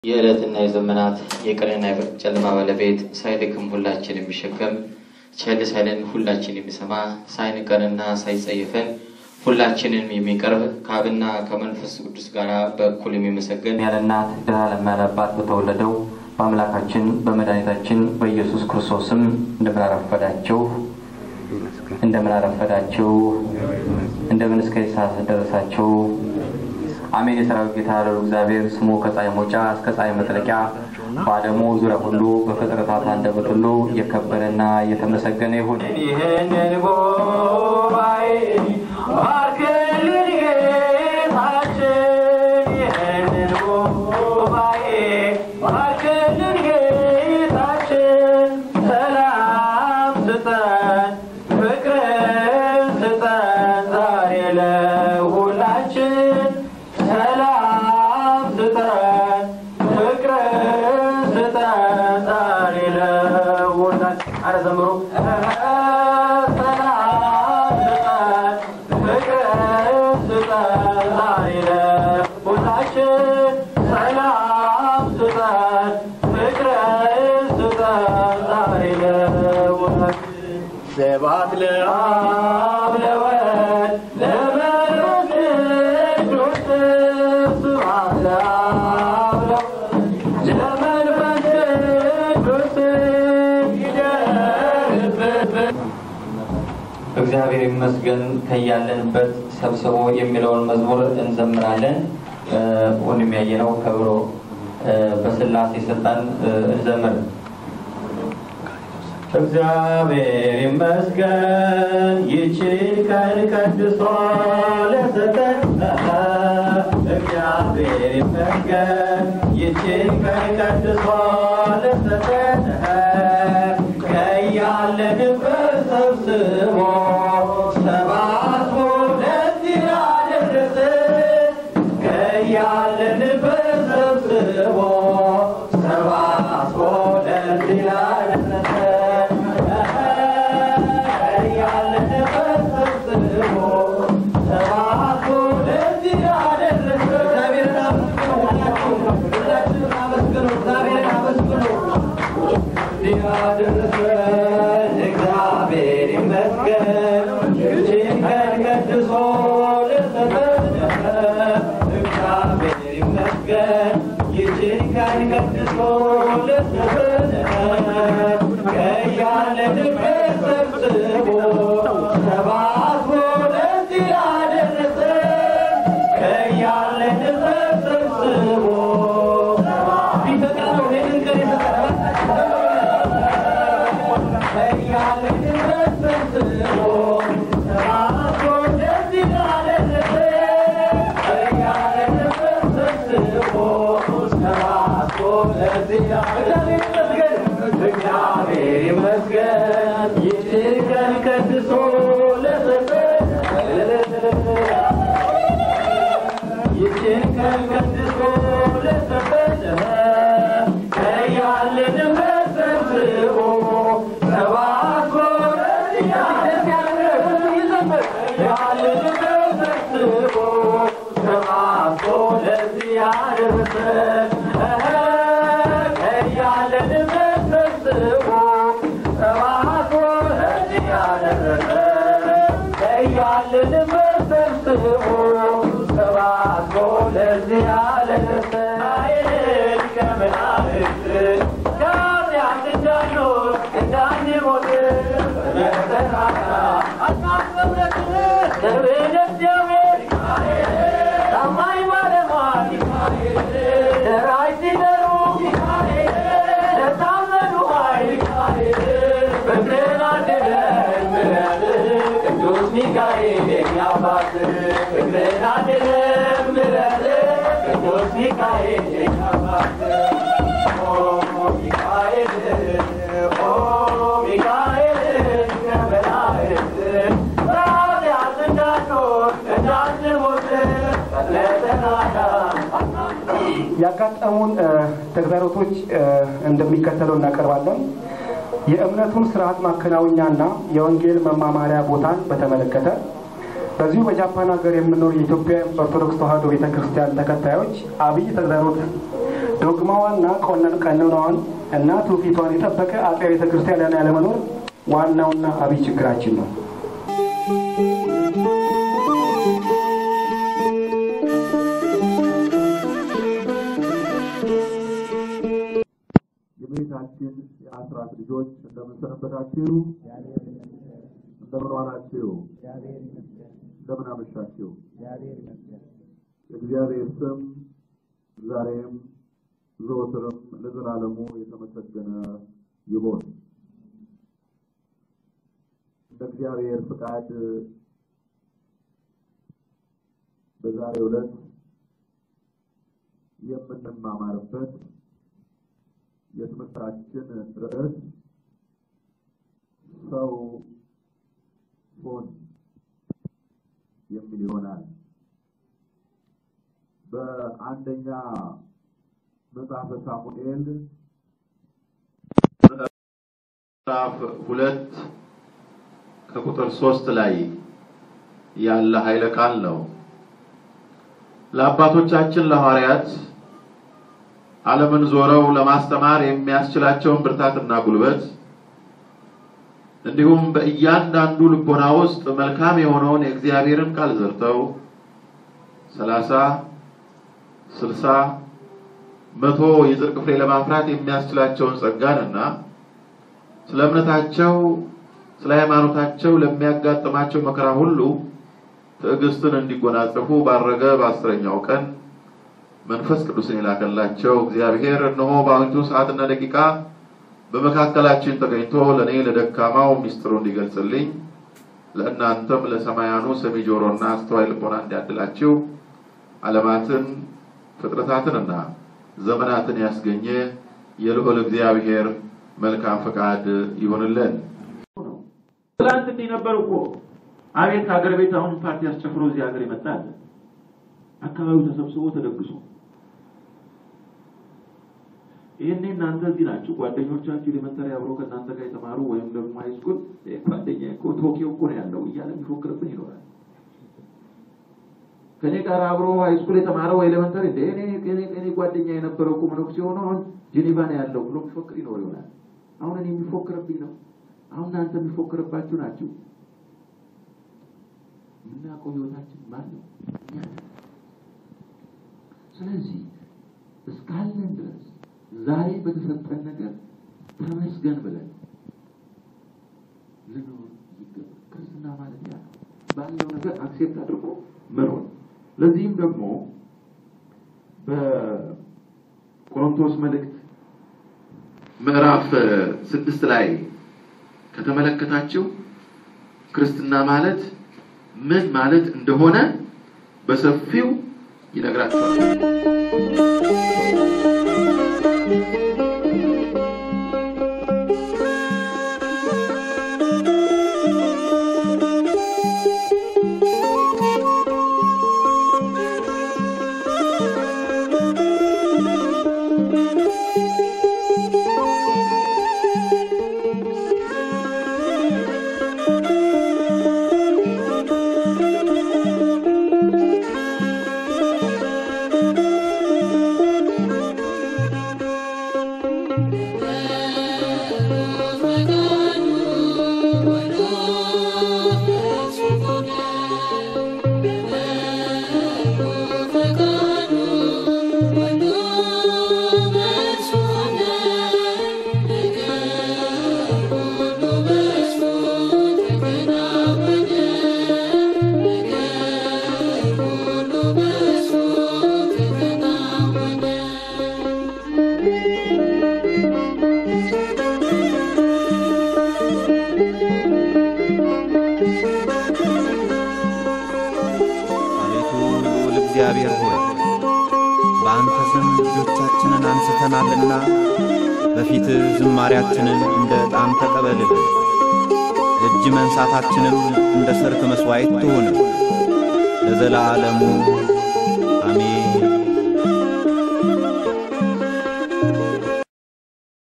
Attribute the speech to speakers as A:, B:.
A: የዕለትና የዘመናት የቀንና ጨለማ ባለቤት ሳይደክም ሁላችን የሚሸከም ቸል ሳይለን ሁላችን የሚሰማ ሳይንቀንና ሳይጸየፈን ሁላችንን የሚቀርብ ከአብና ከመንፈስ ቅዱስ ጋር በእኩል የሚመሰገን ያለ እናት ዘላለም ያለ አባት በተወለደው በአምላካችን በመድኃኒታችን በኢየሱስ ክርስቶስም እንደምን አረፈዳችሁ? እንደምን አረፈዳችሁ? እንደምን እስከ ሰዓት ደረሳችሁ? አሜን። የሰራዊት ጌታ ያለው እግዚአብሔር ስሙ ከፀሐይ መውጫ እስከ ፀሐይ መጥለቂያ በዓለሙ ዙሪያ ሁሉ በፍጥረታት አንደበት ሁሉ እየከበረና እየተመሰገነ ይሁን። ይህንን ጉባኤ ባርክልን ጌታችን፣ ይህንን ጉባኤ ባርክልን ጌታችን፣ ሰላም ስጠን፣ ፍቅርን ስጠን ዛሬ ለሁላችን ሰላም ስጠን ፍቅርን ስጠን ዛሬ ለሁላችን። አረ ዘምሩ። ሰላም ስጠን ፍቅርን ስጠን ዛሬ ለሁላችን። ሰላም ስጠን ፍቅርን ስጠን ዛሬ ለሁላችን። ስብሐት ለአብ ለወልድ ለመንፈስ ቅዱስ ስብሐት ለአብ ለወልድ ለመንፈስ ቅዱስ ይደርብን። እግዚአብሔር ይመስገን ከያለንበት ሰብስቦ የሚለውን መዝሙር እንዘምራለን። ወንድም ያየነው ከብሮ በስላሴ ስልጣን እንዘምር። እግዚአብሔር ይመስገን ይችን ቀን ቀድሶ ለሰጠን። እግዚአብሔር ይመስገን ይችን ቀን ቀድሶ ለሰጠን። ከያለንበት ሰብስቦ ሰባስቦ ለዚህ ላደረሰን ከያለንበት ሰብስቦ ሰባስቦ ለዚህ ላደረሰን ከያለንበት ሰብስቦ ሰባስቦ ለዚህ ላደረሰን እግዚአብሔርን አመስግኑ። ሁላችሁም አመስግኑ። እግዚአብሔርን አመስግኑ። ያደረሰን እግዚአብሔር ይመስገን ይህችን ቀን ቀድሶ ለሰጠን እግዚአብሔር ይመስገን ይህችን ቀን ቀድሶ ለሰጠን ከያለንበት ሰብስቦ ሰባስቦ ለዚህ ያደረሰን ከያለንበት ሰብስቦ ቢፈቅድ ነው ይህንን ቀን የሰጠን እግዚአብሔር ይመስገን ይህችን ቀን ቀድሶ ለሰጠን ይህችን ቀን ቀድሶ ለሰጠን ከያለንበት ሰብስቦ ሰባስቦ ያለንበት ሰብስቦ ሰባስቦ ለዚህ ያደረሰን ከያለንበት ሰብስቦ ሰባስቦ ለዚህ ያደረሰን ከያለንበት ሰብስቦ ሰባስቦ ለዚህ ያደረሰን ከመላእክት ከኃጢአት እንዳንኖር እንዳንሞት በተራራ አናፍረት ደርቤ እግዚአብሔር ታማኝ ባለሟል ደራሽ ሲዘሩ ለታመኑ ኃይል ፍቅርን አድለን ምሕረት ቅዱስ ሚካኤል የኛ አባት ፍቅርን አድለን ምሕረት ቅዱስ ሚካኤል የኛ አባት ኦ ሚካኤል ኦ ሚካኤል ከመላእክት በኃጢአት እንዳንኖር እንዳንሞት
B: ያጋጠሙን ተግዳሮቶች እንደሚከተለው እናቀርባለን። የእምነቱን ስርዓት ማከናወኛና የወንጌል መማማሪያ ቦታን በተመለከተ በዚሁ በጃፓን ሀገር የምኖር የኢትዮጵያ ኦርቶዶክስ ተዋሕዶ ቤተ ክርስቲያን ተከታዮች አብይ ተግዳሮት ዶግማዋና ቀኖናዋን እና ትውፊቷን የጠበቀ አጥቢያ ቤተ ክርስቲያን ያለመኖር ዋናውና አብይ ችግራችን ነው።
C: የቤታችን የአስራት ልጆች እንደምን ሰነበታችሁ? እንደምን ዋላችሁ? እንደምን አመሻችሁ? የእግዚአብሔር ስም ዛሬም ዘወትርም ለዘላለሙ የተመሰገነ ይሁን። እንደ እግዚአብሔር ፍቃድ በዛሬው ዕለት የምንማማርበት የትምህርታችን ርዕስ ሰው ሁን የሚል ይሆናል። በአንደኛ መጽሐፈ ሳሙኤል ምዕራፍ ሁለት ከቁጥር ሶስት ላይ ያለ ኃይለ ቃል ነው። ለአባቶቻችን ለሐዋርያት ዓለምን ዞረው ለማስተማር የሚያስችላቸውን ብርታትና ጉልበት እንዲሁም በእያንዳንዱ ልቦና ውስጥ መልካም የሆነውን የእግዚአብሔርን ቃል ዘርተው ሰላሳ ስልሳ መቶ የጽድቅ ፍሬ ለማፍራት የሚያስችላቸውን ጸጋንና ስለ እምነታቸው ስለ ሃይማኖታቸው ለሚያጋጥማቸው መከራ ሁሉ ትዕግስትን እንዲጎናጸፉ ባረገ በአስረኛው ቀን መንፈስ ቅዱስን የላከላቸው እግዚአብሔር እነሆ በአሁኒቱ ሰዓትና ደቂቃ በመካከላችን ተገኝቶ ለእኔ ለደካማው ሚስጥሩ እንዲገልጽልኝ ለእናንተም ለሰማያኑ ሰሚ ጆሮና አስተዋይ ልቦና እንዲያድላችሁ ዓለማትን ፍጥረታትንና ዘመናትን ያስገኘ የልዑል እግዚአብሔር መልካም ፈቃድ ይሆንልን። ትላንት እንዲህ ነበር እኮ አቤት ሀገር ቤት አሁን ፓርቲ አስጨፍሮ እዚህ ሀገር ይመጣል። አካባቢው ተሰብስቦ ተደግሶ ይህኔ እናንተ እዚህ ናችሁ። ጓደኞቻችሁ ኤሌመንተሪ አብሮ ከእናንተ ጋር የተማሩ ወይም ደግሞ ሃይስኩል ጓደኛ እኮ ቶኪዮ እኮ ነው ያለው እያለ የሚፎክርብን ይኖራል። ከኔ ጋር አብሮ ሃይስኩል የተማረው ኤሌመንተሪ እንደ እኔ እኔ ጓደኛ የነበረው እኮ መነኩሴ ሆኖ አሁን ጄኔቫ ነው ያለው ብሎ የሚፎክር ይኖር ይሆናል። አሁን እኔ የሚፎክርብኝ ነው። አሁን እናንተ የሚፎክርባችሁ ናችሁ። የምናውቀው ህይወታችን ማን ነው? እኛ ነን። ስለዚህ እስካለን ድረስ ዛሬ በተሰጠን ነገር ተመስገን ብለን ልኖር ይገባል። ክርስትና ማለት ያ ነው። ባለው ነገር አክሴፕት አድርጎ መኖር። ለዚህም ደግሞ በቆሮንቶስ መልእክት ምዕራፍ ስድስት ላይ ከተመለከታችሁ ክርስትና ማለት ምን ማለት እንደሆነ በሰፊው ይነግራቸዋል።
D: አቤቱ ልዑል እግዚአብሔር ሆይ በአንተ ስም ልጆቻችንን አንስተናልና በፊትህ ዝማሪያችንን እንደ ዕጣን ተቀበልልን። እጅ መንሳታችንም እንደ ሰርክ መሥዋዕት ትሁን ለዘላለሙ አሜን።